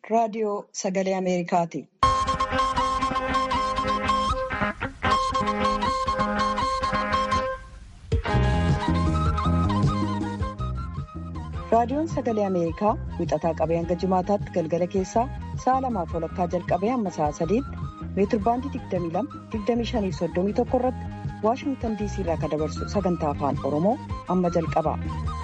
raadiyoo sagalee Ameerikaati. Raadiyoon sagalee Ameerikaa wixataa qabee hanga jimaataatti galgala keessaa sa'a lamaaf walakkaa jalqabee hamma sa'a sadiitti meetirbaandii 22-25-31 irratti Waashingtan DC irraa kan dabarsu sagantaa afaan Oromoo amma jalqaba.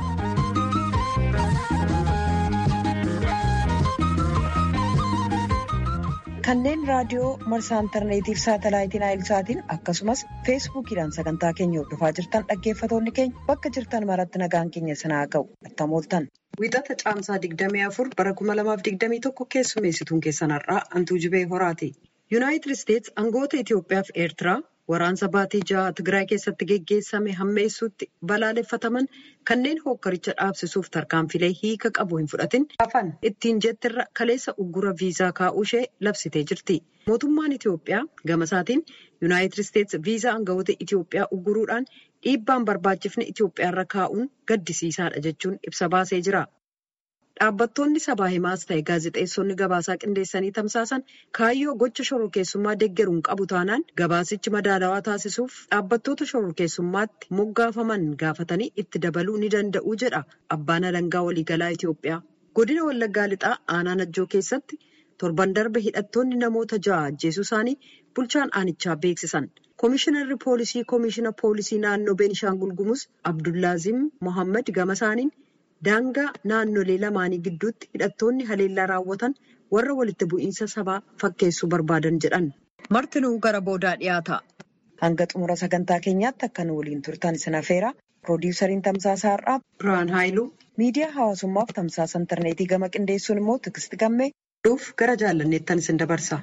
Kanneen raadiyoo marsaa intarneetiif saatalaayitiin aayilsaatiin akkasumas feesbuukiidhaan sagantaa keenya hordofaa jirtan dhaggeeffatoonni keenya bakka jirtan maratti nagaan keenya sanaa ga'u attam ooltan. Wixata caamsaa 24 bara 2021 keessummeessituun keessan har'aa Antuu Jibee Horaati. Yuunaayitid Isteetsi aangoota Itoophiyaa fi Eertiraa waraansa baatii jaha Tigraay keessatti geggeessame hammeessuutti balaaleffataman kanneen hookkaricha dhaabsisuuf tarkaanfilee hiika qabu hin fudhatin hafan ittiin jettirra kaleessa uggura viizaa kaa'uu ishee labsitee jirti. Mootummaan Itoophiyaa gama isaatiin Yuunaayitid Isteetsi viizaa aangawoota Itoophiyaa ugguruudhaan dhiibbaan barbaachifne Itoophiyaarra kaa'uun gaddisiisaadha jechuun ibsa baasee jira. Dhaabbattoonni sabaa himaas ta'e gaazexeessonni gabaasaa qindeessanii tamsaasan kaayyoo gocha shororkeessummaa deeggaruun qabu taanaan gabaasichi madaalawaa taasisuuf dhaabbattoota shororkeessummaatti moggaafaman gaafatanii itti dabaluu ni danda'u jedha abbaan alangaa waliigalaa Itoophiyaa. Godina Wallaggaa Lixaa aanaa Najjoo keessatti torban darbe hidhattoonni namoota ja'a ajjeesuu isaanii bulchaan aanichaa beeksisan. Komishinarri poolisii komishina poolisii naannoo Beenishaangul Gumuz Abdullaazim Mohaammed gama isaaniin. Daangaa naannolee lamaanii gidduutti hidhattoonni haleellaa raawwatan warra walitti bu'iinsa sabaa fakkeessuu barbaadan jedhan. Martinuu gara boodaa dhiyaata. Hanga xumura sagantaa keenyaatti akka nu waliin turtan isin affeera. Piroodyusariin Tamsaasaa Har'aa Birhaan Haayiluu. Miidiyaa hawaasummaaf tamsaasa intarneetii gama qindeessuun immoo Tigisti Gammee. Dhuuf gara jaallanneettan isin dabarsa.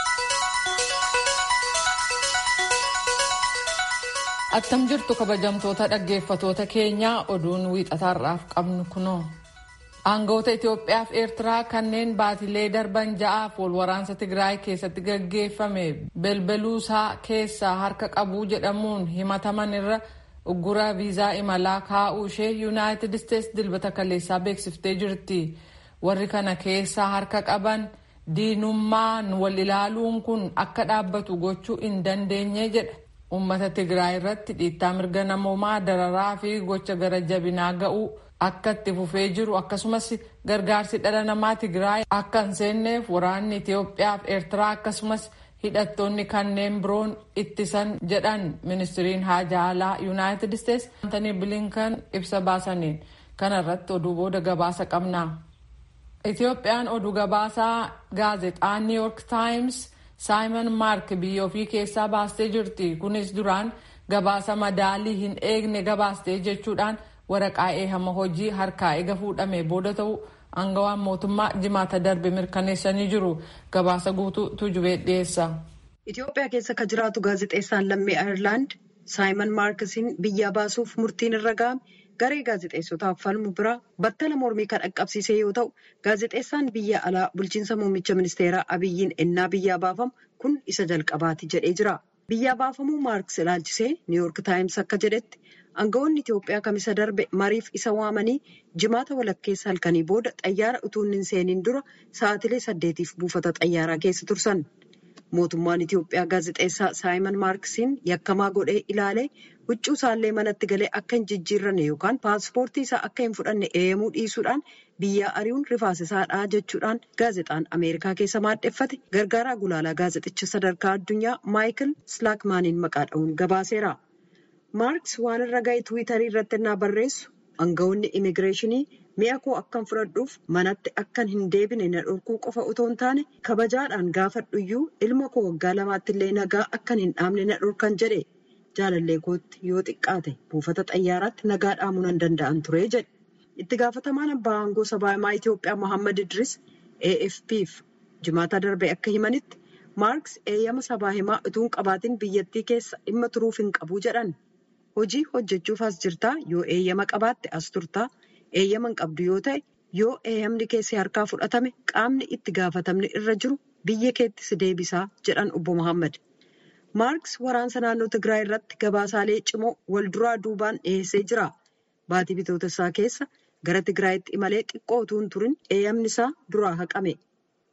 Attam jirtu kabajamtoota dhaggeeffatoota keenyaa oduun wiixataarraaf qabnu kunoo. Aangawoota Itoophiyaa fi Eertiraa kanneen baatilee darban ja'aaf wal waraansa Tigraay keessatti gaggeeffame belbeluusaa keessaa harka qabuu jedhamuun himataman irra uggura viizaa imalaa kaa'uu ishee Yuunaayitid Isteetsi dilbata kaleessaa beeksiftee jirti. Warri kana keessaa harka qaban diinummaan wal ilaaluun kun akka dhaabbatu gochuu hin dandeenye jedha. Uummata Tigraay irratti dhiittaa mirga namoomaa dararaa fi gocha gara jabinaa ga'uu akka itti fufee jiru akkasumas gargaarsi dhala namaa Tigraay akka hin seenneef waraanni Itoophiyaa fi Eertiraa akkasumas hidhattoonni kanneen biroon ittisan jedhan ministiriin haajaa alaa Yuunaayitid Isteetsi Antanii Bilinkan ibsa baasaniin kana irratti oduu booda gabaasa qabna. Itoophiyaan oduu gabaasaa gaazexaa New York Times. Saayimon Maark biyya ofii keessaa baastee jirti. Kunis duraan gabaasa madaalii hin eegne gabaastee jechuudhaan waraqaa eehama hojii harkaa eega fuudhame booda ta'u aangawaan mootummaa jimaata darbe mirkaneessanii jiru. Gabaasa guutuu tujubee dhiyeessa. Itoophiyaa keessa kan jiraatu gaazexeessaan lammii Ayirlaand Saayimon Maarkisiin biyyaa baasuuf murtiin irra ga'ame. Garee gaazexeessotaaf falmu biraa battala mormii kan dhaqqabsiise yoo ta'u gaazexeessaan biyya alaa bulchiinsa muummicha ministeeraa abiyyiin ennaa biyyaa baafamu kun isa jalqabaati jedhee jira. Biyyaa baafamuu maarks ilaalchisee niiwuork taayims akka jedhetti aangawoonni Itoophiyaa kamisa darbe mariif isa waamanii jimaata walakkeessa halkanii booda xayyaara utuu hin seeniin dura sa'aatilee saddeetiif buufata xayyaaraa keessa tursan. Mootummaan Itoophiyaa gaazexeessaa Saayimon Maarkisiin yakkamaa godhee ilaalee huccuu isaallee manatti galee akka hin jijjiirranne yookaan paaspoortii isaa akka hin fudhanne eeyamuu dhiisuudhaan biyyaa ari'uun rifaasisaadha jechuudhaan gaazexaan Ameerikaa keessa maadheffate gargaaraa gulaalaa gaazexichaa sadarkaa addunyaa Maayikil Slaakmaaniin maqaa dha'uun gabaaseera. Maarks waan irra ga'e Tiwiitarii irratti innaa barreessu aangawoonni imigireeshinii mi'a koo akkan fudhadhuuf manatti akkan hin deebine na dhorkuu qofa otoo hin taane kabajaadhaan gaafadhuyyuu ilma koo waggaa lamaatti illee nagaa akkan hin dhaamne na dhorkan jedhe. Jaalallee kootti yoo xiqqaate buufata xayyaaraatti nagaa dhaamuu nan danda'an ture jedhe. Itti gaafatamaan abbaa aangoo sabaa himaa Itoophiyaa Mohaammed Idris AFP'f jimaata darbe akka himanitti Maarks eeyyama sabaa himaa utuu hin qabaatiin biyyattii keessa dhimma turuuf hin qabu jedhan. Hojii hojjechuuf as jirtaa yoo eeyyama qabaatte as turtaa eeyyama hin qabdu yoo ta'e yoo eeyyamni keessi harkaa fudhatame qaamni itti gaafatamni irra jiru biyya keetti si deebisaa jedhan obbo Mohaammed. Maarks waraansa naannoo Tigraay irratti gabaasaalee cimoo wal duraa duubaan dhiyeessee jira. Baatii bitootessaa keessa gara Tigraayitti imalee xiqqoo utuu hin turin eeyyamni isaa duraa haqame.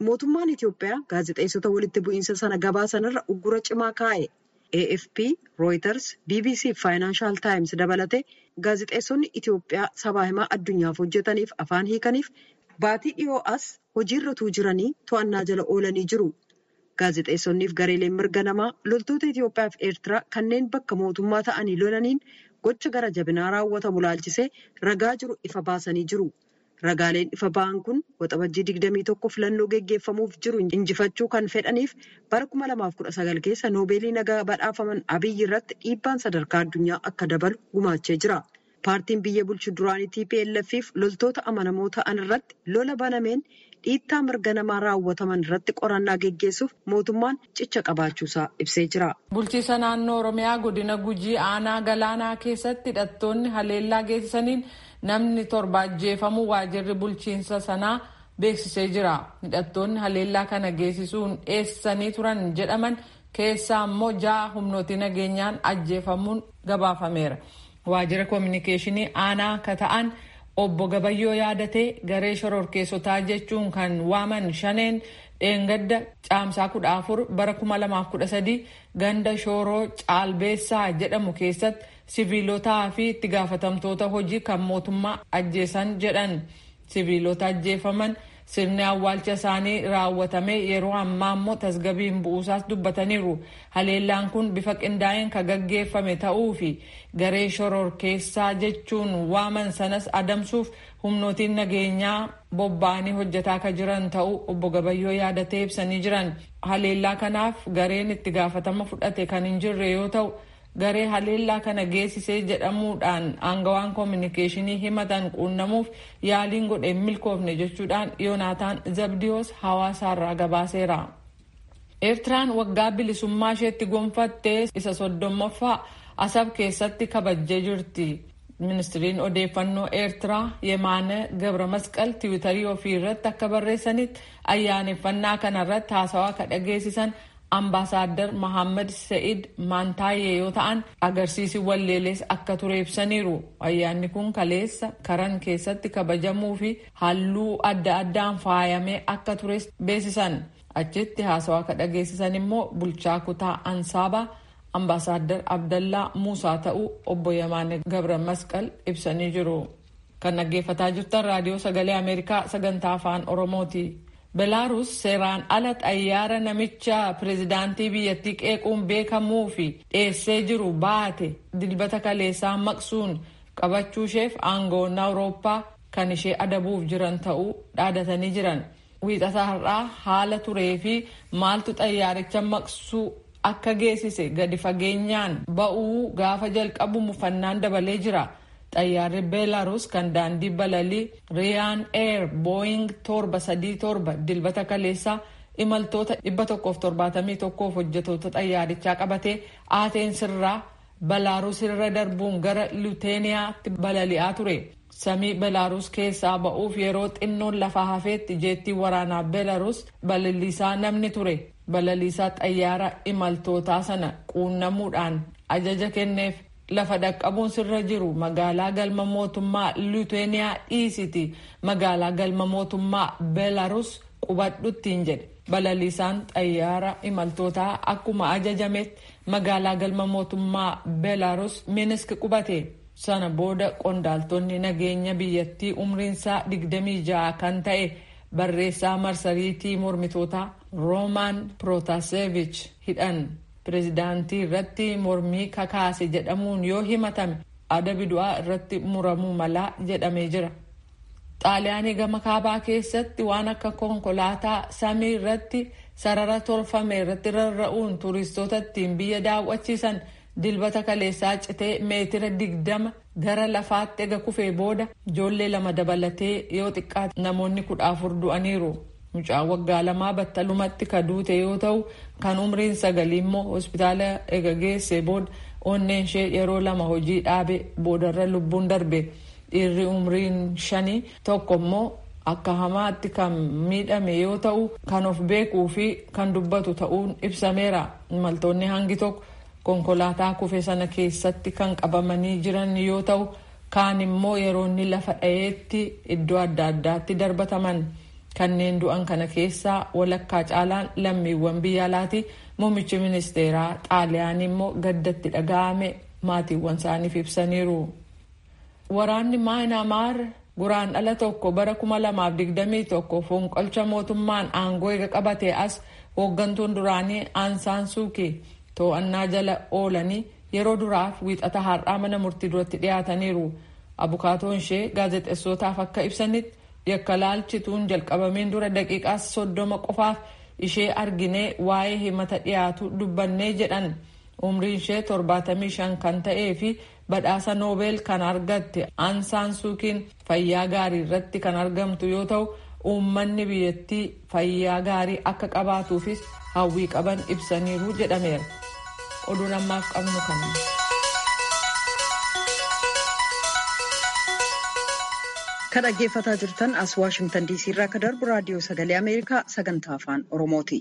mootummaan Itoophiyaa gaazexeessota walitti bu'iinsa sana gabaasanirra uggura cimaa kaa'e. AFP, Reuters, BBC fi Financial Times dabalatee gaazexeessonni Itoophiyaa sabaa himaa addunyaaf hojjetaniif afaan hiikaniif baatii dhiyoo as hojiirra jiranii to'annaa jala oolanii jiru. Gaazexeessonniif gareeleen mirga namaa loltoota Itoophiyaa fi Eertiraa kanneen bakka mootummaa ta'anii lolaniin gocha gara jabinaa raawwatamu laalchisee ragaa jiru ifa baasanii jiru. Ragaaleen ifa ba'an kun waxabajjii digdamii tokko filannoo geggeeffamuuf jiru injifachuu kan fedhaniif bara kuma lamaaf kudha sagal keessa noobeelii nagaa badhaafaman abiyyi irratti dhiibbaan sadarkaa addunyaa akka dabalu gumaachee jira. Paartiin biyya bulchu duraanii TPLF fi loltoota amanamoo ta'an irratti lola banameen dhiittaa mirga namaa raawwataman irratti qorannaa geggeessuuf mootummaan cicha qabaachuusaa ibsee jira. Bulchiisa naannoo Oromiyaa godina Gujii aanaa galaanaa keessatti hidhattoonni haleellaa geessisaniin namni torba ajjeefamuu waajirri bulchiinsa sanaa beeksisee jira. Hidhattoonni haleellaa kana geessisuun dheessanii turan jedhaman keessaa immoo ja'a humnooti nageenyaan ajjeefamuun gabaafameera. Waajjira koominikeeshinii aanaa akka ta'an obbo Gabayyoo yaadatee garee shororkeessotaa jechuun kan waaman shaneen dheengadda caamsaa kudha afur bara kuma lamaaf kudha sadii ganda shooroo caalbeessaa jedhamu keessatti siviilotaa fi itti gaafatamtoota hojii kan mootummaa ajjeesan jedhan siviilota ajjeefaman sirni awwaalcha isaanii raawwatame yeroo ammaa immoo tasgabiin bu'uusaas dubbataniiru haleellaan kun bifa qindaa'een kan gaggeeffame ta'uu fi garee shororkeessaa jechuun waaman sanas adamsuuf humnootiin nageenyaa bobba'anii hojjetaa kan jiran ta'uu obbo Gabayyoo yaadatee ibsanii jiran haleellaa kanaaf gareen itti gaafatama fudhate kan hin jirre yoo ta'u garee haleellaa kana geessisee jedhamuudhaan aangawaan koominikeeshinii himatan quunnamuuf yaaliin godhe hin milkoofne jechuudhaan yoonaataan zabdiyoos hawaasaarraa gabaaseera. eertiraan waggaa bilisummaa isheetti gonfattee isa soddommaffaa asab keessatti kabajjee jirti. ministiriin odeeffannoo eertiraa yemaane gabra masqal tiwiitarii ofii irratti akka barreessanitti ayyaaneffannaa kanarratti haasawaa kan dhageessisan ambaasaadar Mohaammed Sa'id Maantaayyee yoo ta'an agarsiisi walleelees akka ture ibsaniiru. Ayyaanni kun kaleessa karan keessatti kabajamuu fi halluu adda addaan faayamee akka tures beeksisan. Achitti haasawaa kan dhageessisan immoo bulchaa kutaa Ansaabaa ambaasaadar Abdallaa Muusaa ta'uu obbo Yemaane Gabra Masqal ibsanii jiru. Kan dhaggeeffataa jirtan raadiyoo sagalee Ameerikaa sagantaa afaan Oromooti. Belaaruus seeraan ala xayyaara namicha pireezidaantii biyyattii qeequun beekamuu fi dheessee jiru baate dilbata kaleessaa maqsuun qabachuu isheef aangoonni awurooppaa kan ishee adabuuf jiran ta'uu dhaadatanii jiran. Wiixata har'aa haala turee fi maaltu xayyaaricha maqsuu akka geessise gadi fageenyaan ba'uu gaafa jalqabu mufannaan dabalee jira. xayyaarri beelaruus kan daandii balalii riyaan eer booying torba sadii torba dilbata kaleessaa imaltoota dhibba tokkoof torbaatamii tokkoof hojjetoota xayyaarichaa qabatee ateensirraa belaaruus irra darbuun gara luteeniyaatti balali'aa ture samii belaaruus keessaa ba'uuf yeroo xinnoon lafaa hafeetti jeettii waraanaa beelaruus balaliisaa namni ture balaliisaa xayyaara imaltootaa sana quunnamuudhaan ajaja kenneef lafa dhaqqabuun sirra jiru magaalaa galma mootummaa luteeniyaa dhiisiti magaalaa galma mootummaa beelaruus qubadhuttiin jedhe balaliisaan xayyaara imaltootaa akkuma ajajametti magaalaa galma mootummaa beelaruus minisk qubate sana booda qondaaltonni nageenya biyyattii umriinsaa 26 kan ta'e barreessaa marsariitii mormitootaa roomaan prootaseevich hidhan pireezidaantii irratti mormii kakaase jedhamuun yoo himatame adabi du'aa irratti muramuu malaa jedhamee jira. xaaliyaanii gama kaabaa keessatti waan akka konkolaataa samii irratti sarara tolfame irratti rarra'uun turistoota ittiin biyya daawwachiisan dilbata kaleessaa citee meetira digdama gara lafaatti ega kufee booda ijoollee lama dabalatee yoo xiqqaate namoonni kudha afur du'aniiru. Mucaan waggaa lamaa battalumatti ka duute yoo ta'u kan umriin sagalii immoo hospitaala ega geesse booda onneen ishee yeroo lama hojii dhaabe boodarra lubbuun darbe dhiirri umriin shanii tokko immoo akka hamaatti kan miidhame yoo ta'u kan of beekuu fi kan dubbatu ta'uun ibsameera imaltoonni hangi tokko konkolaataa kufe sana keessatti kan qabamanii jiran yoo ta'u kaan immoo yeroo inni lafa dha'eetti iddoo adda addaatti darbataman. kanneen du'an kana keessaa walakkaa caalaan lammiiwwan biyya alaati muummichi ministeeraa xaaliyaanii immoo gaddatti dhaga'ame maatiiwwan isaaniif ibsaniiru. waraanni maayinaamaar guraan dhala tokko bara 2021 fonqolcha mootummaan aangoo eega qabate as hooggantuun duraanii aansaan suukii to'annaa jala oolanii yeroo duraaf wiixata har'aa mana murtii duratti dhiyaataniiru abukaatoon ishee gaazexessootaaf akka ibsanitti yakka laalchituun jalqabameen dura daqiiqaa soddoma qofaaf ishee arginee waa'ee himata dhiyaatu dubbannee jedhan umriin ishee 75 kan ta'ee fi badhaasa noobeel kan argatte aansaan suukiin fayyaa gaarii irratti kan argamtu yoo ta'u uummanni biyyattii fayyaa gaarii akka qabaatuufis hawwii qaban ibsaniiru jedhameera oduun ammaaf qabnu kana. kan dhaggeeffataa jirtan as waashingtan diisii irraa kan darbu raadiyoo sagalee ameerikaa sagantaa afaan oromooti.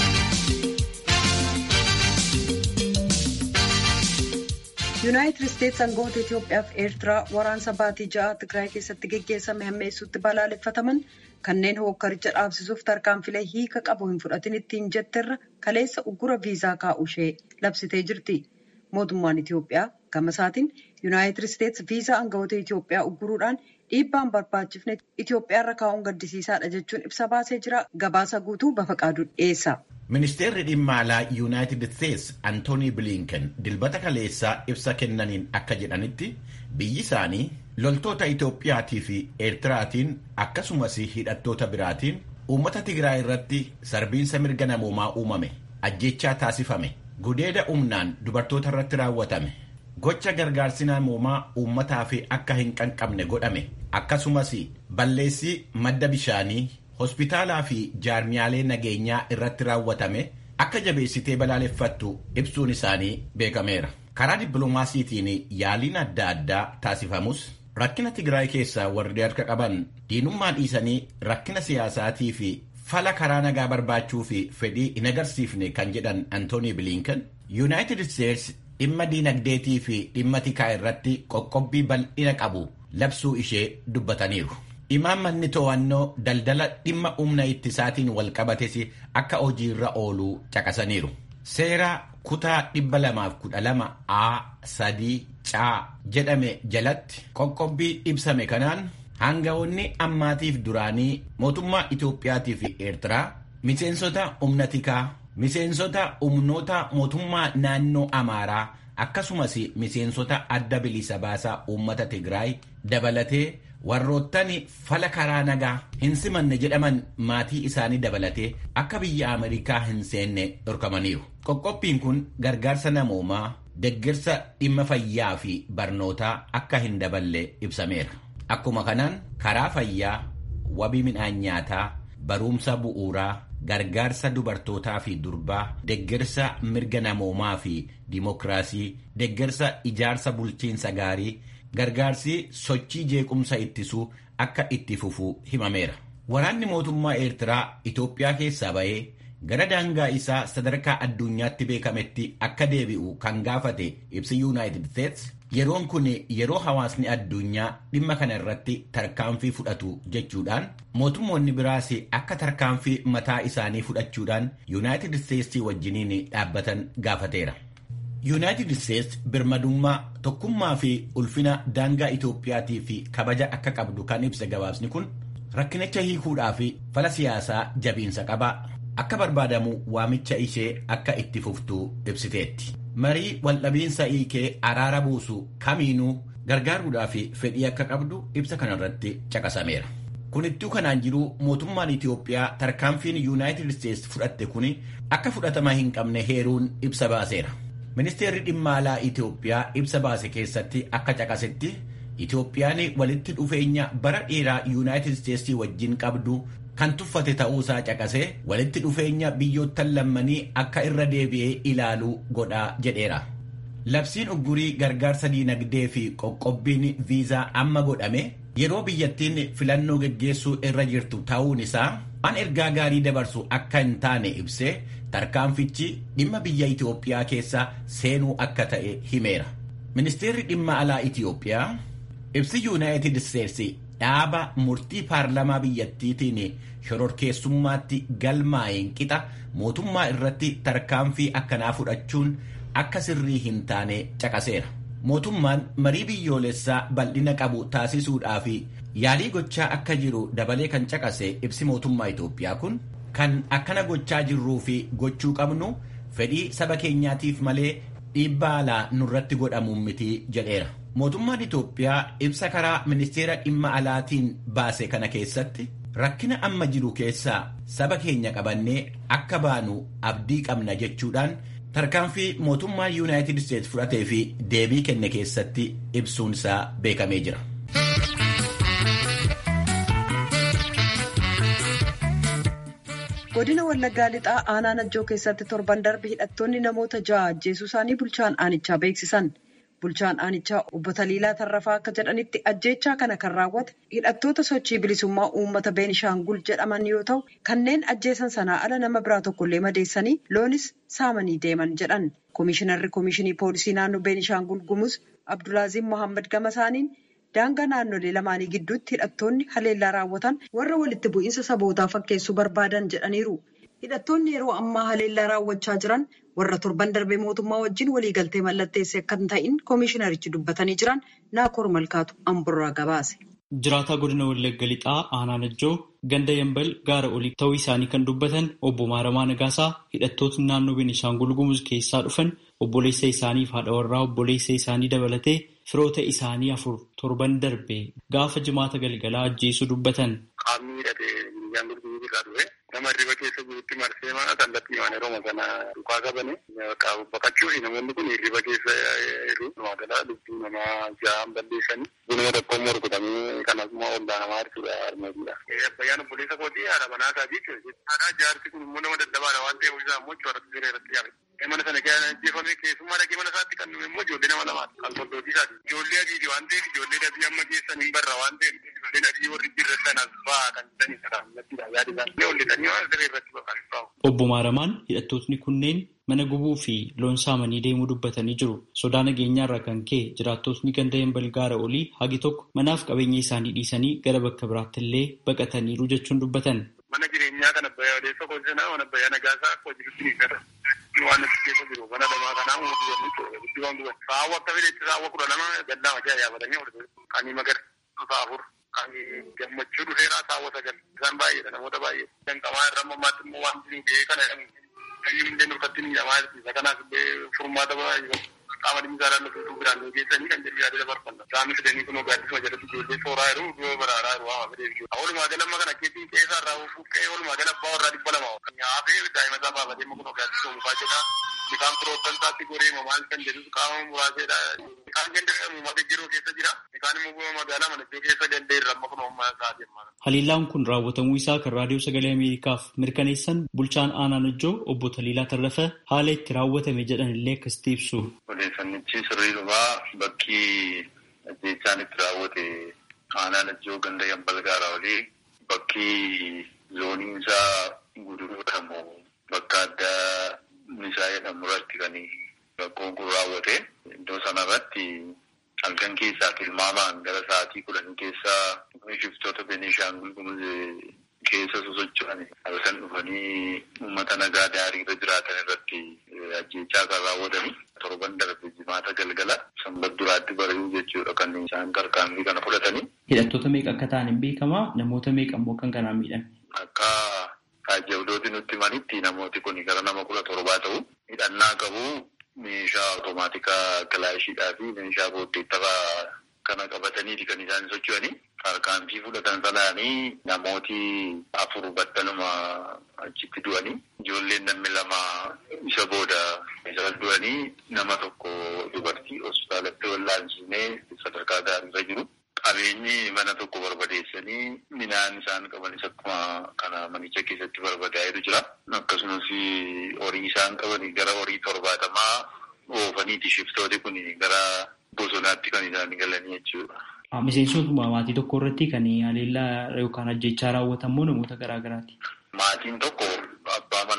yuunaayitid isteetsi aangawoota itiyoophiyaa fi eertiraa waraansa baatii ja'a tigraay keessatti geggeessame hammeessuutti balaaleffataman kanneen hookkaricha dhaabsisuuf tarkaanfilee hiika qabu hin fudhatin ittiin jetterra kaleessa uggura viizaa kaa'u ishee labsitee jirti mootummaan itiyoophiyaa gama isaatiin yuunaayitid isteetsi viizaa aangawoota itiyoophiyaa ugguruudhaan dhiibbaan barbaachifne itiyoophiyaarra kaa'uun gaddisiisaadha jechuun ibsa baasee jira gabaasa guutuu bafaqaadu dhiyeessa. Ministeerri dhimma alaa Yuunaayitid Isteetsi Antoonii Bilinken dilbata kaleessaa ibsa kennaniin akka jedhanitti biyyi isaanii loltoota Itoophiyaatii fi Eertiraatiin akkasumas hidhattoota biraatiin uummata Tigraay irratti sarbiinsa mirga namoomaa uumame ajjechaa taasifame gudeeda humnaan dubartoota irratti raawwatame gocha gargaarsi namoomaa uummataa fi akka hin qaqqabne godhame akkasumas balleessii madda bishaanii. hospitaalaa fi jaarmiyaalee nageenyaa irratti raawwatame akka jabeessitee balaaleffattu ibsuun isaanii beekameera. Karaa dippiloomaasiitiin yaaliin adda addaa taasifamus rakkina Tigraay keessaa warri harka qaban diinummaa dhiisanii rakkina siyaasaatii fi fala karaa nagaa barbaachuu fi fedhii hin agarsiifne kan jedhan Antoonii Bilinken Yuunaayitid Isteetsi dhimma diinagdeetii fi dhimma tikaa irratti qoqqobbii bal'ina qabu labsuu ishee dubbataniiru. Imaammanni to'annoo daldala dhimma humna ittisaatiin wal qabates akka hojiirra ooluu caqasaniiru. Seera kutaa 212 A sadii caa jedhame jalatti qoqqobbii ibsame kanaan hangawoonni ammaatiif duraanii mootummaa Itoophiyaatii fi Eertiraa miseensota humna tikaa, miseensota humnoota mootummaa naannoo Amaaraa akkasumas miseensota adda bilisa baasaa uummata Tigraay dabalatee warroottan fala karaa nagaa hin simanne jedhaman maatii isaanii dabalatee akka biyya Ameerikaa hin seenne dhorkamaniiru. Qoqqobbiin kun gargaarsa namoomaa, deeggarsa dhimma fayyaa fi barnootaa akka hin daballe ibsameera. Akkuma kanaan karaa fayyaa, wabii midhaan nyaataa, barumsa bu'uuraa, gargaarsa dubartootaa fi durbaa, deeggarsa mirga namoomaa fi dimokiraasii, deeggarsa ijaarsa bulchiinsa gaarii, gargaarsi sochii jeequmsa ittisuu akka itti fufu himameera. Waraanni mootummaa Eertiraa Itoophiyaa keessaa ba'ee gara daangaa isaa sadarkaa addunyaatti beekametti akka deebi'u kan gaafate ibsi Yuunaayitid Isteetsi yeroon kun yeroo hawaasni addunyaa dhimma kana irratti tarkaanfii fudhatu jechuudhaan mootummoonni biraas akka tarkaanfii mataa isaanii fudhachuudhaan Yuunaayitid Isteetsii wajjiniin dhaabbatan gaafateera. Yuunaayitid Isteetsi birmadummaa tokkummaa fi ulfina daangaa Itoophiyaatii fi kabaja akka qabdu kan ibsa gabaasni kun rakkinicha hiikuudhaa fi fala siyaasaa jabiinsa qaba. Akka barbaadamu waamicha ishee akka itti fuftu ibsiteetti. Marii waldhabiinsa hiikee araara buusu kamiinuu gargaaruudhaa fi fedhii akka qabdu ibsa kanarratti caqasameera. Kunittuu kanaan jiru mootummaan Itoophiyaa tarkaanfiin Yuunaayitid Isteetsi fudhatte kun akka fudhatama hin qabne heeruun ibsa baaseera. Ministeerri dhimma alaa Itoophiyaa ibsa baase keessatti akka caqasetti Itoophiyaan walitti dhufeenya bara dheeraa Yuunaayitid Isteetsii wajjin qabdu kan tuffate ta'uusaa caqasee walitti dhufeenya biyyoottan lammanii akka irra deebi'ee ilaaluu godhaa jedheera. Labsiin uggurii gargaarsa diinagdee fi qoqqobbiin viizaa amma godhame yeroo biyyattiin filannoo geggeessuu irra jirtu ta'uun isaa waan ergaa gaarii dabarsu akka hin taane ibsee tarkaanfichi dhimma biyya Itoophiyaa keessa seenuu akka ta'e himeera. Ministeerri dhimma alaa Itoophiyaa ibsi Yuunaayitid Isteetsi dhaaba murtii paarlamaa biyyattiitiin shororkeessummaatti galmaa'een qixa mootummaa irratti tarkaanfii akkanaa fudhachuun akka sirrii hin taane caqaseera. Mootummaan marii biyyoolessaa bal'ina qabu taasisuudhaaf yaalii gochaa akka jiru dabalee kan caqase ibsi mootummaa Itoophiyaa kun kan akkana gochaa jirruu fi gochuu qabnu fedhii saba keenyaatiif malee dhiibbaa alaa nurratti godhamuun miti jedheera. Mootummaan Itoophiyaa ibsa karaa ministeera dhimma alaatiin baase kana keessatti rakkina amma jiru keessaa saba keenya qabannee akka baanu abdii qabna jechuudhaan tarkaanfii mootummaa yuunaayitid isteetsi fudhatee fi deebii kenne keessatti ibsuun isaa beekamee jira. godina wallaggaa lixaa aanaa najjoo keessatti torban darbe hidhattoonni namoota ja'a ajjeesuu isaanii bulchaan aanichaa beeksisan bulchaan aanichaa obbo Taliilaa Tarrafaa akka jedhanitti ajjeechaa kana kan raawwate hidhattoota sochii bilisummaa uummata Beenishaangul jedhaman yoo ta'u kanneen ajjeesan sanaa ala nama biraa tokkollee madeessanii loonis saamanii deeman jedhan koomishinarri koomishinii poolisii naannoo Beenishaangul Gumuz Abdulaaziz Mohaammed Gamasaaniin daangaa naannolee lamaanii gidduutti hidhattoonni haleellaa raawwatan warra walitti bu'iinsa sabootaa fakkeessuu barbaadan jedhaniiru. Hidhattoonni yeroo ammaa haleellaa raawwachaa jiran warra torban darbee mootummaa wajjin waliigaltee mallatteesse akka hin ta'in koomishinarichi dubbatanii jiran naakoor malkaatu amburraa gabaase. Jiraataa godina Wallagga Lixaa Aanaa Najjoo ganda Yambal gaara olii ta'uu isaanii kan dubbatan obbo Maaramaa Nagaasaa hidhattootni naannoo Beenishaangul Gumuz keessaa dhufan obboleessa isaanii fi haadha warraa obboleessa isaanii dabalatee firoota isaanii afur torban darbe gaafa jimaata galgalaa ajjeesuu dubbatan. Qaamni hidhatee Beenishaangul Gumuz irraa dhufe nama hirriba keessa jirutti marsee mana kallattii waan yeroo sana dhukaa qabane baqachuuf namoonni kun hirriba keessa jiru. Magaalaa lubbuu namaa ja'an balleessanii bunuma tokko immoo rukutamee kan akkuma ollaa namaa harkisuudha armeetiidha. Abbayyaan obboleessa kootii haadha manaa isaati jechuudha. Haadha jaarsi kun immoo nama dadhabaadha waan ta'eef isaa immoo chooratti siree irratti yaafate. Mana sana ajjeefamee keessummaa dhaqee mana isaatti kan nuyi immoo ijoollee nama lamaati. Kan soddootii isaati. Ijoollee adiiti waan ta'eef ijoollee adii amma keessan hin barra waan ta'eef ijoolleen adii warri jirra sanas fa'aa kan jedhanii sadaamulattiidha yaadi isaanii. Olletanii waan siree irratti baqatu. Obbo Maaramaan hidhattootni kunneen mana gubuu fi loon saamanii deemuu dubbatanii jiru. Sodaa nageenyaarraa kan ka'e jiraattotni ganda yambal gaara olii hagi tokko manaaf qabeenya isaanii dhiisanii gara bakka biraatti illee baqataniiru jechuun dubbatan. Mana jireenyaa kan abbayyaa odeessa qotisanaa waan abbayyaa nagaasaa akka hojiitti ni gata. Waan achi keessa jiru mana lamaa kanaa umurii yommuu ta'u guddi waan guban. Saawwa akka fedhetti saawwa kudha lama gallaa majaa yaabatanii ol kan magarsiisu afur kan gammachuu dhufeeraa saawwa sagal isaan baay'eedha namoota baay'ee. Danqamaa irra ammaatti immoo waan jiru gahee kana Kayyuu illee nurkatti ni jamaa isa kanaaf illee furmaata baay'ee qaama dhimmisaa laallatu biraan nu geessanii kan jedhu yaadila barbaanna. Isaanii fidanii kun gaaddisuma jalatti ijoollee sooraa jiru du'a baraaraa jiru waama fedee jiru. Walumaa gala amma kana keetii qeessaa irraa buqqee walumaa gala abbaa warraa dhibba lama kan nyaafee daa'ima isaa baafatee kun gaaddisuma mukaa jedha. Bishaan firoottan isaatti goree maal kan jedhu qaama muraaseedha. Bishaan ganda uummata jiruu keessa jira. Bishaan immoo magaalaa manajjoo keessa gandee irra amma kun uummata isaa deemaa. Haliillaan kun raawwatamuu isaa kan raadiyoo sagalee Ameerikaaf mirkaneessan bulchaan aanaa Najjoo obbo Taliilaa Tarrafa haala itti raawwatame jedhan illee akkasitti ibsu. Odeeffannichi sirrii dhufaa bakki ajjeechaan itti raawwate aanaa Najjoo ganda yambal gaaraa olii bakki zooniin isaa guduruu jedhamu bakka addaa isaa jedhamu irratti kan rakkoon kun raawwate iddoo sanarratti halkan keessaa tilmaamaan gara sa'aatii kudhanii keessaa shiftoota Beenishaangul Gumuz keessa sosocho'an halkan dhufanii uummata nagaa daariirra jiraatan irratti ajjeechaa kan raawwatanii torban darbe jimaata galgala sanbat duraatti bari'uu jechuudha kan isaan tarkaanfii kana fudhatanii. Hidhattoota meeqa akka ta'an hin beekamaa namoota meeqa immoo kan kanaan miidhame. Akka taajjabdooti nutti himanitti namooti kun gara nama kudha torbaa ta'u hidhannaa qabu meeshaa automaatika kilaashiidhaa fi meeshaa booddeettafaa kana qabataniiti kan isaan socho'anii tarkaanfii fudhatan sanaanii namooti afur battaluma achitti du'anii ijoolleen namni lama isa booda isa du'anii nama tokko dubartii hospitaalatti wallaansinee sadarkaa gaariirra jiru. Qabeenyi mana tokko barbadeessanii midhaan isaan qabanis akkuma kana manicha keessatti barbadaa'etu jira. Akkasumas horii isaan qabanii gara horii torbaatamaa oofaniiti shiftooti kun gara bosonaatti kan isaan galanii jechuudha. Miseensotuma maatii tokko irratti kan haleellaa yookaan ajjechaa raawwatamu namoota garaa garaati. Maatiin tokko abbaa manaa fi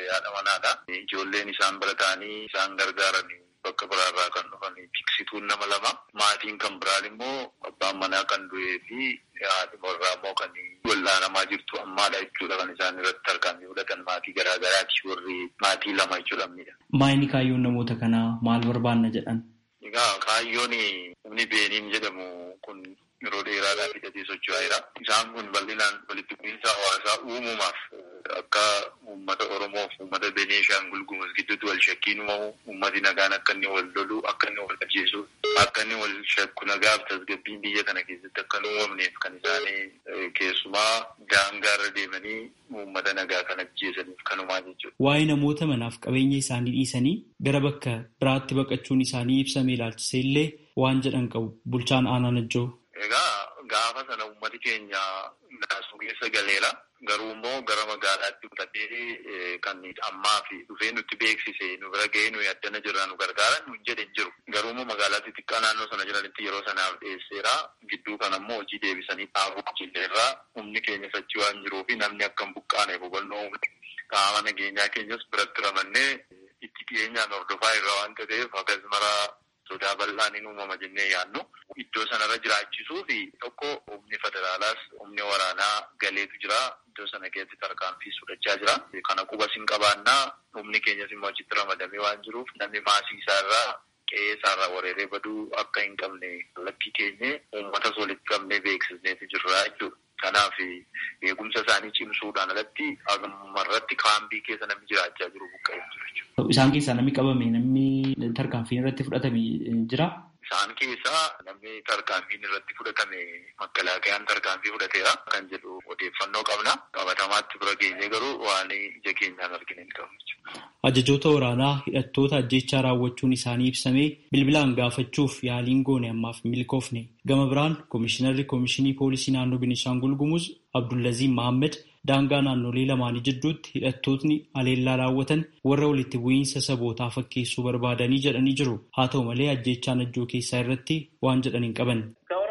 haadha manaadha. Ijoolleen isaan bira ta'anii isaan gargaaran bakka biraarraa kan dhufan tiksituun nama lama. Maatiin kan biraan immoo abbaan manaa kan du'ee fi haati warraa immoo kan wal'aanamaa jirtu ammaadha jechuudha kan isaan irratti argaman fudhatan maatii garaagaraati warri maatii lama jechuudha. Maayini kaayyoon namoota kanaa maal barbaanna jedhan? Egaa kaayyoon humni beeniin jedhamu kun yeroo dheeraadhaaf hidhatee socho'aa jira. Isaan kun bal'inaan walitti bu'iinsa hawaasaa uumumaaf akka uummata Oromoof uummata Beneeshaangul Gumuz gidduutti wal shakkiin uumamu uummati nagaan akka inni wal lolu akka inni wal ajjeesu akka inni wal shakku nagaaf tasgabbiin biyya kana keessatti akka hin uumamneef kan isaanii keessumaa daangaarra deemanii uummata nagaa kan ajjeesaniif kanumaa jechuudha. Waa'ee namoota manaaf qabeenya isaanii dhiisanii gara bakka biraatti baqachuun isaanii ibsamee ilaalchisee illee waan jedhan qabu bulchaan aanaa najjoo. Egaa gaafa sana uummati keenya naasuu keessa galeera. Garuu immoo gara magaalaatti fudhatee kan ammaa fi dhufee nutti beeksise nu bira ga'ee nuyi addana jirra nu gargaaran nu jedhe hin jiru. Garuu immoo magaalaatti xiqqaa naannoo sana jiranitti yeroo sanaaf dhiyeesseera. Gidduu kana immoo hojii deebisanii dhaabuu jilleerraa humni keenya sochii waan jiruu fi namni akka hin buqqaaneef hubannoo qaama nageenyaa keenyas biratti ramannee itti dhiyeenyaan hordofaa irra waan ta'eef akkas maraa sodaa bal'aan hin uumama jennee yaadnu iddoo sanarra jiraachisuu fi tokko humni federaalaas humni waraanaa galeetu jira iddoo sana keessatti tarkaanfii fudhachaa jira kana qubas hin qabaannaa humni keenyas immoo achitti ramadamee waan jiruuf namni maasii isaarraa qe'ee isaarraa wareeree baduu akka hin qabne lakkii keenye uummatas walitti qabnee beeksisneetu jirra jechuudha. Kanaaf eegumsa isaanii cimsuudhaan alatti ammarratti kaampii keessa namni jiraachaa jiru buqqa'ee jiru jechuudha. Isaan keessaa namni qabame namni tarkaanfiin irratti fudhatame jira. Isaan keessaa namni tarkaanfiin irratti fudhatame makkalaaqayaan tarkaanfii fudhateera kan jedhu odeeffannoo qabna. Qabatamaatti bira geenyee garuu waan ija keenyaan arginu hin qabu jechuudha. Ajajoota waraanaa hidhattoota ajjechaa raawwachuun isaanii ibsamee bilbilaan gaafachuuf yaaliin goone ammaaf milkoofne. Gama biraan Komishinarri Komishinii Poolisii Naannoo Beenishaangul Gumuz Abdullaziin Mahammed daangaa naannolee lamaanii jidduutti hidhattootni aleellaa raawwatan warra walitti bu'iinsa sabootaa fakkeessuu barbaadanii jedhanii jiru. Haa ta'u malee ajjechaa najjoo keessaa irratti waan jedhan hin qaban.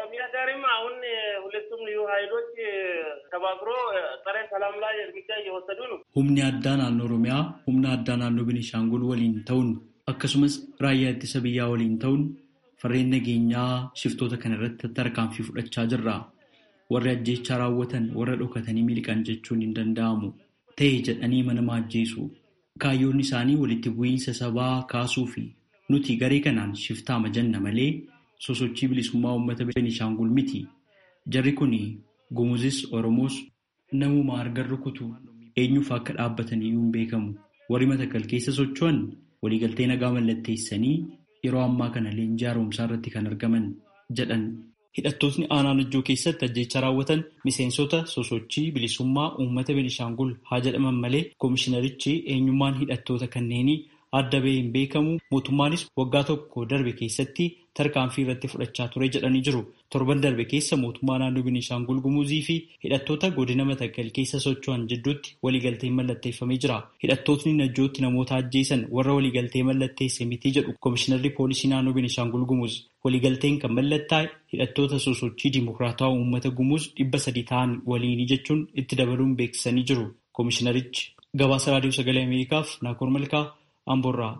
Humni addaa naannoo Oromiyaa humna addaa naannoo Beenishaangul waliin ta'uun akkasumas raayyaa ittisa biyyaa waliin ta'uun farreen nageenyaa shiftoota kana irratti tarkaanfii fudhachaa jirra. Warri ajjechaa raawwatan warra dhokatanii miliqan jechuun hin danda'amu. Ta'e jedhanii mana ajjeesu. Kaayyoon isaanii walitti bu'iinsa sabaa kaasuu fi nuti garee kanaan shiftaama jenna malee sosochii bilisummaa uummata Beenishaangul miti. Jarri kun Gumuzis Oromoos namuma argan rukutu eenyuuf akka dhaabbatan iyyuu hin beekamu. Warri Matakkal keessa socho'an waliigaltee nagaa mallatteessanii yeroo ammaa kana leenjii haaromsaa irratti kan argaman jedhan. Hidhattootni aanaa najjoo keessatti ajjeechaa raawwatan miseensota sosochii bilisummaa uummata Beenishaangul haa jedhaman malee koomishinarichi eenyummaan hidhattoota kanneenii adda bahee hin beekamu mootummaanis waggaa tokko darbe keessatti tarkaanfii irratti fudhachaa ture jedhanii jiru. Torban darbe keessa mootummaa naannoo Beenishaangul Gumuzii fi hidhattoota godina Matakkal keessa socho'an jidduutti waliigalteen mallatteeffamee jira. Hidhattootni najjootti namoota ajjeesan warra waliigaltee mallatteesse miti jedhu Koomishinarri Poolisii naannoo Beenishaangul Gumuz. Waliigalteen kan mallattaa'e hidhattoota sosochii Dimokiraatawaa uummata Gumuz dhibba sadii ta'an waliinii jechuun itti dabaluun beeksisanii jiru. Koomishinarichi gabaasa raadiyoo sagalee Ameerikaaf Naakoor Malkaa Amboorraa.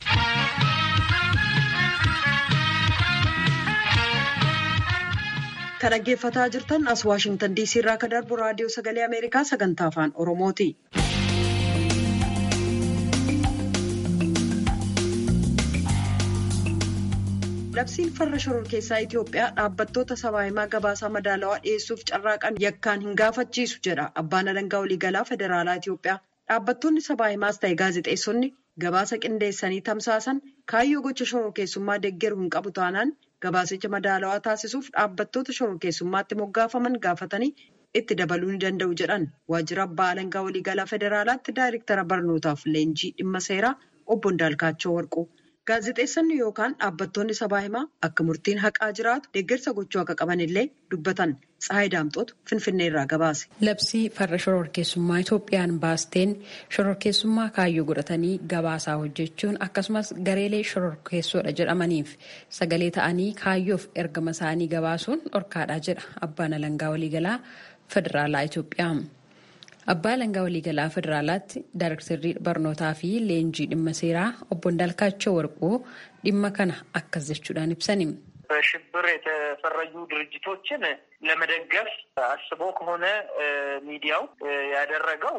Kan dhaggeeffataa jirtan as Waashingtan DC irraa kan darbu raadiyoo sagalee Ameerikaa sagantaa afaan Oromooti. Labsiin farra shororkeessaa Itoophiyaa dhaabbattoota sabaa himaa gabaasaa madaalawaa dhiyeessuuf carraaqan yakkaan hin gaafachiisu jedha abbaan alangaa waliigalaa federaalaa Itoophiyaa. Dhaabbattoonni sabaa himaas ta'e gaazexeessonni gabaasa qindeessanii tamsaasan kaayyoo gocha shororkeessummaa deeggaru hin qabu taanaan gabaasicha madaalawaa taasisuuf dhaabbattoota shororkeessummaatti moggaafaman gaafatanii itti dabaluu ni danda'u jedhan waajjira abbaa alangaa waliigalaa federaalaatti daayirektara barnootaaf leenjii dhimma seeraa obbo Ndaalkaachoo Warquu. Gaazexeessonni yookaan dhaabbattoonni sabaa himaa akka murtiin haqaa jiraatu deeggarsa gochuu akka qaban illee dubbatan Tsahaay Daamxootu Finfinnee irraa gabaase. Labsii farra shororkeessummaa Itoophiyaan baasteen shororkeessummaa kaayyoo godhatanii gabaasaa hojjechuun akkasumas gareelee shororkeessoodha jedhamaniif sagalee ta'anii kaayyoof ergama isaanii gabaasuun dhorkaadha jedha abbaan alangaa waliigalaa federaalaa Itoophiyaa. Abbaa Alangaa Waliigalaa Federaalaatti Daayirektarrii Barnootaa fi Leenjii Dhimma Seeraa obbo እንዳልካቸው Warquu dhimma kana akkas jechuudhaan ibsani. በሽብር የተፈረጁ ድርጅቶችን ለመደገፍ አስቦ ከሆነ ሚዲያው ያደረገው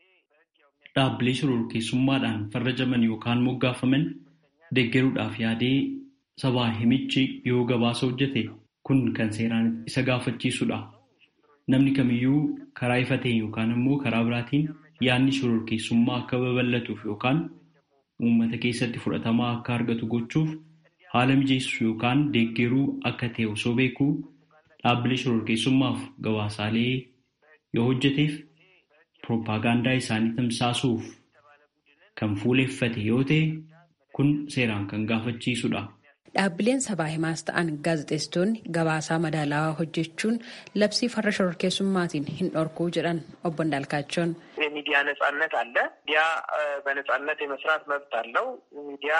dhaabbilee shororkeessummaadhaan farrajaman yookaan moggaafaman deeggaruudhaaf yaadee sabaa himichi yoo gabaasa hojjete kun kan seeraan isa gaafachiisudha. Namni kamiyyuu karaa ifa ta'een yookaan immoo karaa biraatiin yaadni shororkeessummaa akka babal'atuuf yookaan uummata keessatti fudhatamaa akka argatu gochuuf haala mijeessu yookaan deeggaruu akka ta'e osoo beekuu dhaabbilee shororkeessummaaf gabaasaalee yoo hojjeteef pirooppaagaandaa isaanii tamsaasuuf kan fuuleffate yoo ta'e kun seeraan kan gaafachiisudha. Dhaabbileen sabaa himaas ta'an gaazexeessitoonni gabaasaa madaalawaa hojjechuun labsii farra shororkeessummaatiin hin dhorkuu jedhan obbo እንዳልካቸውን የሚዲያ ነጻነት አለ። ሚዲያ በነጻነት የመስራት መብት አለው። ሚዲያ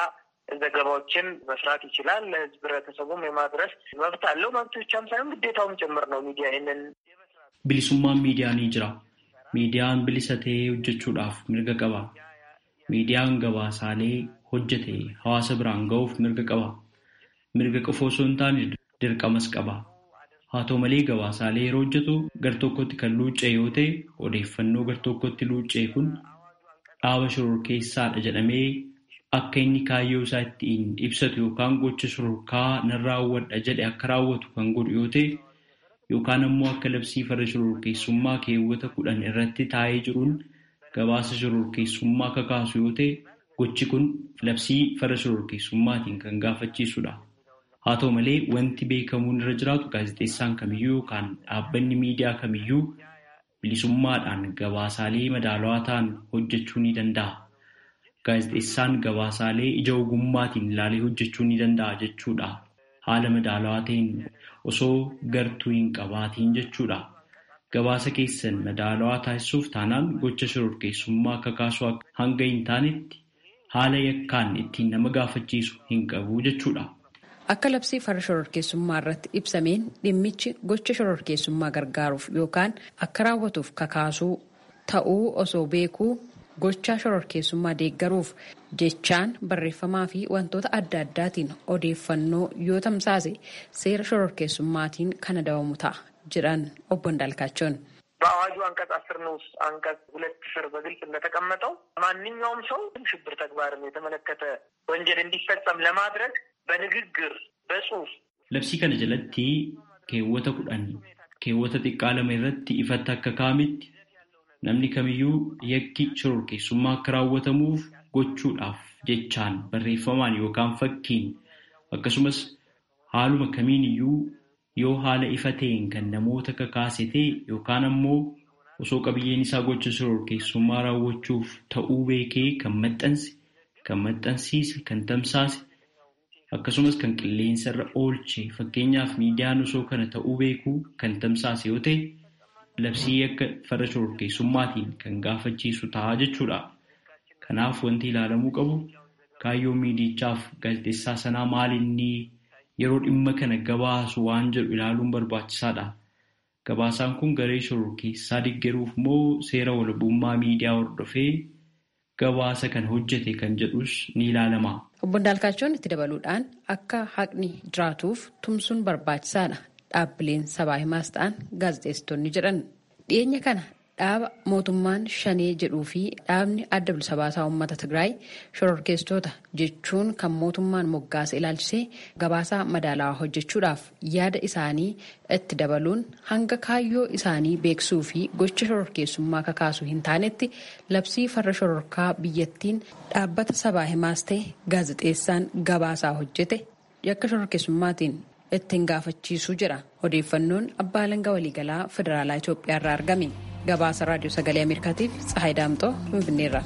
ዘገባዎችን መስራት ይችላል። ለህዝብ ህብረተሰቡም የማድረስ መብት አለው። መብት ብቻም ሳይሆን ግዴታውም ጭምር ነው። ሚዲያ ይህንን bilisummaan miidiyaa ni jira. Miidiyaan bilisa ta'ee hojjechuudhaaf mirga qaba. Miidiyaan gabaasaalee hojjete hawaasa biraan ga'uuf mirga qaba. Mirga qofa osoo hin taane dirqamas qaba. Haa ta'u malee gabaasaalee yeroo hojjetu gar-tokkotti kan luuccee yoo ta'e odeeffannoo gar-tokkotti luuccee kun dhaaba shororkeessaadha jedhamee akka inni kaayyoo isaa ittiin ibsatu yookaan gocha shororkaa nan raawwadha jedhe akka raawwatu kan godhu yoo ta'e yookaan ammoo akka labsii farra shororkeessummaa keewwata kudhan irratti taa'ee jiruun gabaasa shororkeessummaa kakaasu yoo ta'e gochi kun labsii farra shororkeessummaatiin kan gaafachiisudha. Haa ta'u malee wanti beekamuun irra jiraatu gaazexeessaan kamiyyuu yookaan dhaabbanni miidiyaa kamiyyuu bilisummaadhaan gabaasaalee madaalawaa ta'an hojjechuu ni danda'a. Gaazexeessaan gabaasaalee ija ogummaatiin ilaalee hojjechuu ni danda'a jechuudha. Haala madaalawaa ta'een osoo gartuu hin qabaatiin jechuudha. Gabaasa keessan madaalawaa taasisuuf taanaan gocha shororkeessummaa kakaasuu hanga hin taanetti haala yakkaan ittiin nama gaafachiisu hin qabu jechuudha. Akka labsii farra shororkeessummaa irratti ibsameen dhimmichi gocha shororkeessummaa gargaaruuf yookaan akka raawwatuuf kakaasuu ta'uu osoo beekuu gochaa shororkeessummaa deeggaruuf jechaan barreeffamaa fi wantoota adda addaatiin odeeffannoo yoo tamsaase seera shororkeessummaatiin kan adabamu ta'a jedhan obbo እንዳልካቸውን በአዋጁ አንቀጽ አስር ንዑስ አንቀጽ ሁለት ስር በግልጽ እንደተቀመጠው ማንኛውም ሰው ሽብር ተግባርን የተመለከተ ወንጀል እንዲፈጸም ለማድረግ በንግግር በጽሁፍ Labsii kana jalatti keewwata kudhan keewwata xiqqaa lama irratti ifatti akka kaa'ametti namni kamiyyuu yakki shororkeessummaa akka raawwatamuuf gochuudhaaf jechaan barreeffamaan yookaan fakkiin akkasumas haaluma kamiin iyyuu yoo haala ifa ta'een kan namoota kakaase ta'e yookaan ammoo osoo qabiyyeen isaa gocha shororkeessummaa raawwachuuf ta'uu beekee kan maxxanse kan maxxansiise kan tamsaase akkasumas kan qilleensa irra oolche fakkeenyaaf miidiyaan osoo kana ta'uu beekuu kan tamsaase yoo ta'e labsii akka farra shororkeessummaatiin kan gaafachiisu ta'a jechuudha. Kanaaf wanti ilaalamuu qabu kaayyoon miidichaaf gaazexeessaa sanaa maal inni yeroo dhimma kana gabaasu waan jedhu ilaaluun barbaachisaadha. Gabaasaan kun garee shororkeessaa deeggaruuf moo seera walabummaa miidiyaa hordofee gabaasa kan hojjete kan jedhus ni ilaalama. Obbo Ndaalkaachoon itti dabaluudhaan akka haqni jiraatuuf tumsuun barbaachisaadha. Dhaabbileen sabaa himaas ta'an gaazexeessitoonni jedhan dhiyeenya kana dhaaba mootummaan shanee jedhuu fi dhaabni adda bilisa baasaa uummata Tigraay shororkeessitoota jechuun kan mootummaan moggaasa ilaalchisee gabaasaa madaalawaa hojjechuudhaaf yaada isaanii itti dabaluun hanga kaayyoo isaanii beeksisuu fi gocha shororkeessummaa kakaasuu hin taanetti labsii farra shororkaa biyyattiin dhaabbata sabaa himaas ta'e gaazexeessaan gabaasaa hojjete yakka shororkeessummaatiin ittiin gaafachiisuu jira odeeffannoon abbaa alangaa waliigalaa federaalaa Itoophiyaa irraa argame gabaasa raadiyoo sagalee ameerikaatiif tsahaay daamxoo finfinneerra.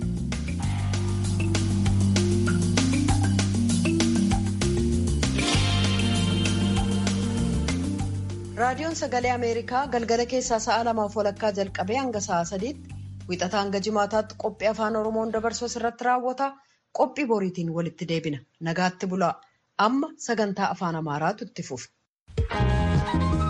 raadiyoon sagalee ameerikaa galgala keessaa sa'a lamaaf walakkaa jalqabee hanga sa'a sadiitti wixataa hanga jimaataatti qophii afaan oromoon dabarsu irratti raawwata qophii boriitiin walitti deebina nagaatti bulaa amma sagantaa afaan amaaraatu itti fufa.